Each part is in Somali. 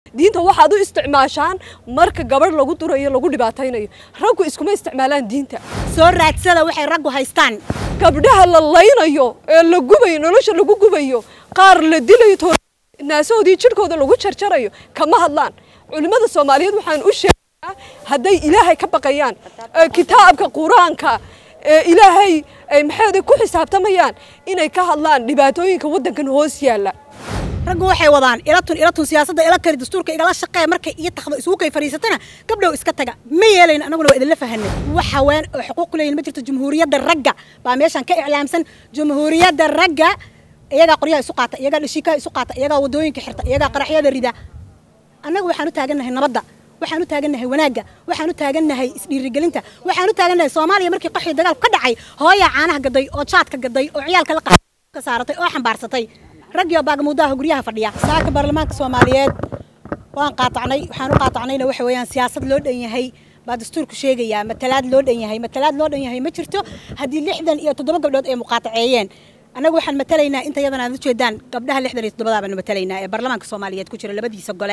diinta waxaad u isticmaashaan marka gabadh lagu durayo lagu dhibaataynayo raggu iskuma isticmaalaan diinta soo raadsada waxay raggu haystaan gabdhaha la laynayo ee la gubayo nolosha lagu gubayo qaar la dilayo to naasahoodii jidhkooda lagu jarjarayo kama hadlaan culimmada soomaaliyeed waxaan u sheegayaa hadday ilaahay ka baqayaan ee kitaabka qur-aanka ee ilaahay ay maxayda ku xisaabtamayaan inay ka hadlaan dhibaatooyinka waddankan hoos yaalla raggu waxay wadaan ilatun ilatun siyaasadda ila kari dastuurka igala shaqee markay iyo takhdo isugu kay fadhiisatana gabdhow iska taga ma yeelayna annaguna waa idinla fahanay wax haween oo xuquuq leeyihin ma jirto jumhuuriyadda ragga baa meeshan ka iclaamsan jumhuuriyadda ragga iyagaa qoryaha isu qaata iyagaa dhashiikaha isu qaata iyagaa wadooyinka xirta iyagaa qaraxyada rida annagu waxaan u taagannahay nabadda waxaan u taagannahay wanaagga waxaan u taagannahay isdhiirigelinta waxaan u taagannahay soomaaliya markii qaxii dagaalku ka dhacay hooyaa caanaha gaday oo jaadka gaday oo ciyaalka la ka saaratay oo xambaarsatay raggiyo baagamuudaha guryaha fadhiya saaka baarlamaanka soomaaliyeed waan qaatacnay waxaan u qaatacnayna waxa weeyaan siyaasad loo dhan yahay baa dastuurku sheegayaa matalaad loo dhan yahay matalaad loo dhan yahay ma jirto haddii lixdan iyo toddoba gabdhood ay muqaataceeyeen annagu waxaan matalaynaa inta yadan aad ujeedaan gabdhaha lixdan iyo toddobadaa baanu matalaynaa ee baarlamaanka soomaaliyeed ku jira labadiisa gole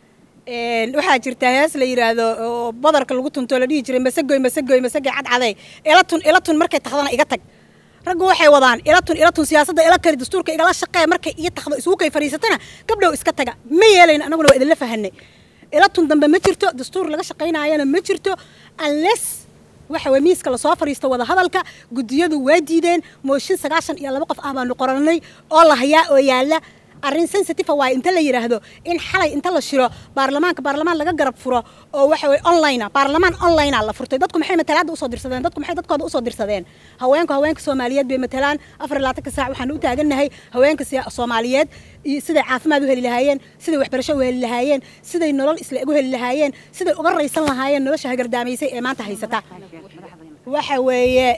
waxaa jirta hees la yidhaahdo oo badarka lagu tunto la dhihi jiray masagoy masagoy masagay cadcadey ilatun ilatun markay takhdana iga tag raggu waxay wadaan ilatun ilatun siyaasadda ila kari dastuurka igala shaqee markay iyo takhdo isugu kay fadhiisatana gabdhow iska taga ma yeelayna annaguna waa idinla fahanay ilatun dambe ma jirto dastuur laga shaqaynaayana ma jirto unless waxa weye miiska lasoo fadhiisto wada hadalka guddiyadu waa diideen mooshin sagaashan iyo laba qof ah baanu qoranay oo la hayaa oo yaalla arrin sensitive waaye inta la yidhaahdo in xalay inta la shiro baarlamaanka baarlamaan laga garab furo oo waxa weye online baarlamaan online la furtay dadku maxay matalaadda usoo dirsadeen dadku maxay dadkooda usoo dirsadeen haweenku haweenka soomaaliyeed bay matalaan afar iyo labaatanka saac waxaan u taagannahay haweenka soomaaliyeed iyo siday caafimaad u heli lahaayeen siday waxbarasho u heli lahaayeen siday nolol isla u heli lahaayeen siday uga raysan lahaayeen nolosha hagardaamaysay ee maanta haysata waxa weeye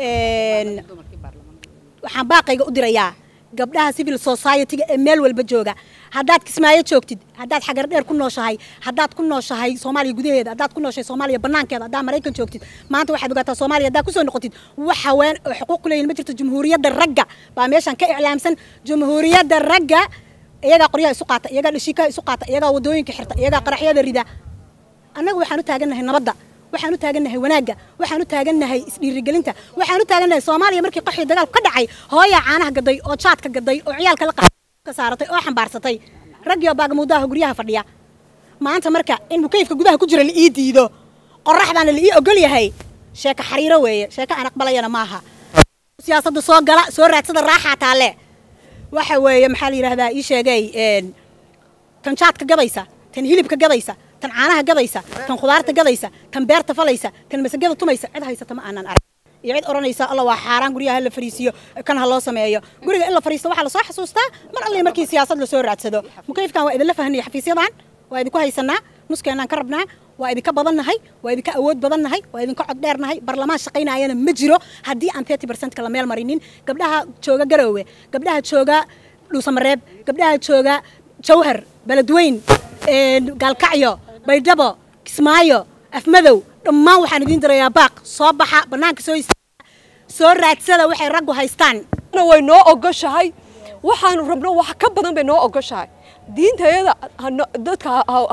waxaan baaqayga u dirayaa gabdhaha civil society-ga ee meel walba jooga haddaad kismaayo joogtid haddaad xagar dheer ku nooshahay haddaad ku nooshahay soomaaliya gudaheeda haddaad ku nooshahay soomaaliya banaankeeda haddaad maraykan joogtid maanta waxaad ogaataa soomaaliya haddaad kusoo noqotid wax haween oo xuquuq ku leeyihin ma jirto jumhuuriyadda ragga baa meeshan ka iclaamsan jumhuuriyadda ragga iyagaa qoryaha isu qaata iyagaa dhashiikaha isu qaata iyagaa wadooyinka xirta iyagaa qaraxyada rida annagu waxaan u taagannahay nabadda waxaan u taagannahay wanaagga waxaan u taagannahay isdhiirigelinta waxaan u taagannahay soomaaliya markii qaxii dagaalku ka dhacay hooyaa caanaha gaday oo jaadka gaday oo ciyaalka la ka saaratay oo xambaarsatay raggiyo baagamuudaha guryaha fadhiya maanta marka in mukayfka gudaha ku jira la ii diido qoraxdaana la ii ogol yahay sheeko xariiro weeye sheeko aan aqbalayana maaha siyaasadda soo gala soo raadsada raaxaa taalle waxa weeye maxaa la yidhahdaa ii sheegay tan jaadka gadaysa tan hilibka gadaysa tan caanaha gadaysa tan khudaarta gadaysa tan beerta falaysa tan masagada tumaysa cid haysata ma aanan arag iyo cid odhanaysa alla waa xaaraan guryaha la fariisiyo kan ha loo sameeyo guriga in la fariisto waxaa lasoo xasuustaa mar alle markii siyaasad lasoo raadsado mukayfkan waa idinla fahanaya xafiisyadan waa idinku haysanaa nuskeenaan ka rabnaa waa idinka badannahay waa idinka awood badannahay waa idinka cod dheernahay barlamaan shaqaynaayana ma jiro haddii aan thirty percentka la meel marinin gabdhaha jooga garoowe gabdhaha jooga dhuusamareeb gabdhaha jooga jawhar beledweyn gaalkacyo baydhabo kismaayo afmadow dhammaan waxaan idiin dirayaa baaq soo baxa bannaanka soo soo raadsada waxay raggu haystaan way noo ogoshahay waxaanu rabno wax ka badan bay noo ogoshahay diintayada dadka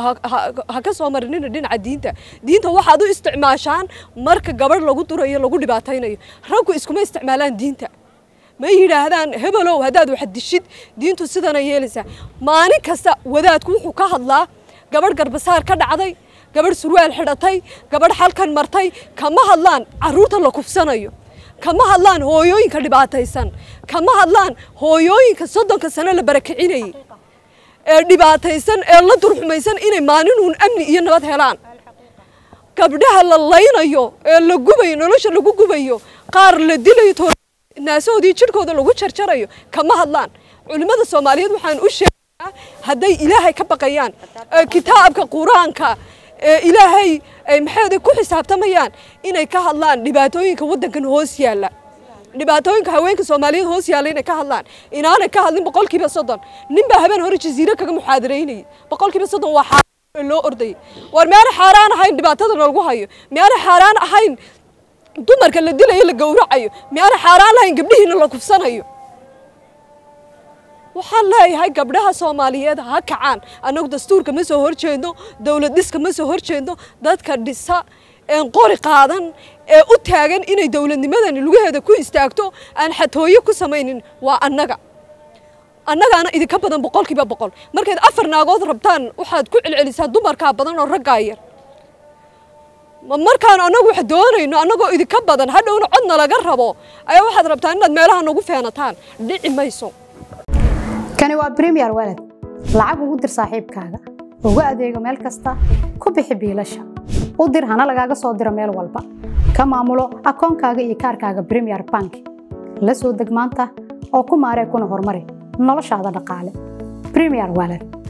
ha ka soo marinina dhinaca diinta diinta waxaad u isticmaashaan marka gabadh lagu durayo lagu dhibaataynayo raggu iskuma isticmaalaan diinta ma yidhaahdaan hebelow haddaad wax dishid diintu sidana yeelaysaa maalin kasta wadaadku wuxuu ka hadlaa gabadh garbasaar ka dhacday gabadh surwaal xidhatay gabadh xalkan martay kama hadlaan carruurta la kufsanayo kama hadlaan hooyooyinka dhibaataysan kama hadlaan hooyooyinka soddonka sano la barakicinayay ee dhibaataysan ee la durxumaysan inay maalinuun amni iyo nabad helaan gabdhaha la laynayo ee la gubayo nolosha lagu gubayo qaar la dilayo naasahoodii jidhkooda lagu jarjarayo kama hadlaan culimmada soomaaliyeed waxaan u sheegayaa hadday ilaahay ka baqayaan ee kitaabka qur-aanka ee ilaahay ay maxayda ku xisaabtamayaan inay ka hadlaan dhibaatooyinka waddankan hoos yaalla dhibaatooyinka haweenka soomaaliyeed hoos yaalla inay ka hadlaan inaanay ka hadlin boqolkiiba soddon ninbaa habeen hore jaziiro kaga muxaadaraynayay boqolkiiba soddon waa xaaraan loo ordayay war miyaanay xaaraan ahayn dhibaatada lagu hayo miyaanay xaaraan ahayn dumarka la dilayo la gowracayo miyaanay xaaraan lahayn gabdhihiina la kufsanayo waxaan leeyahay gabdhaha soomaaliyeed ha kacaan annagu dastuurka ma soo horjeedno dowlad dhiska ma soo horjeedno dadka dhisa een qori qaadan ee u taagan inay dowladnimadani lugaheeda ku istaagto aan xatooyo ku samaynin waa annaga annagaana idinka badan boqolkiiba boqol markayd afar naagood rabtaan waxaad ku celcelisaa dumarkaa badan oo raggaa yar ma markaan annagu wax doonayno annagoo idinka badan hadhowna codna laga rabo ayaa waxaad rabtaan inaad meelaha nagu feenataan dhici mayso kani waa premier walad lacag ugu dir saaxiibkaaga ugu adeego meel kasta ku bixi biilasha u dir hana lagaaga soo diro meel walba ka maamulo akoonkaaga iyo kaarkaaga premier bank la soo deg maanta oo ku maaree kuna horumari noloshaada dhaqaale premier walad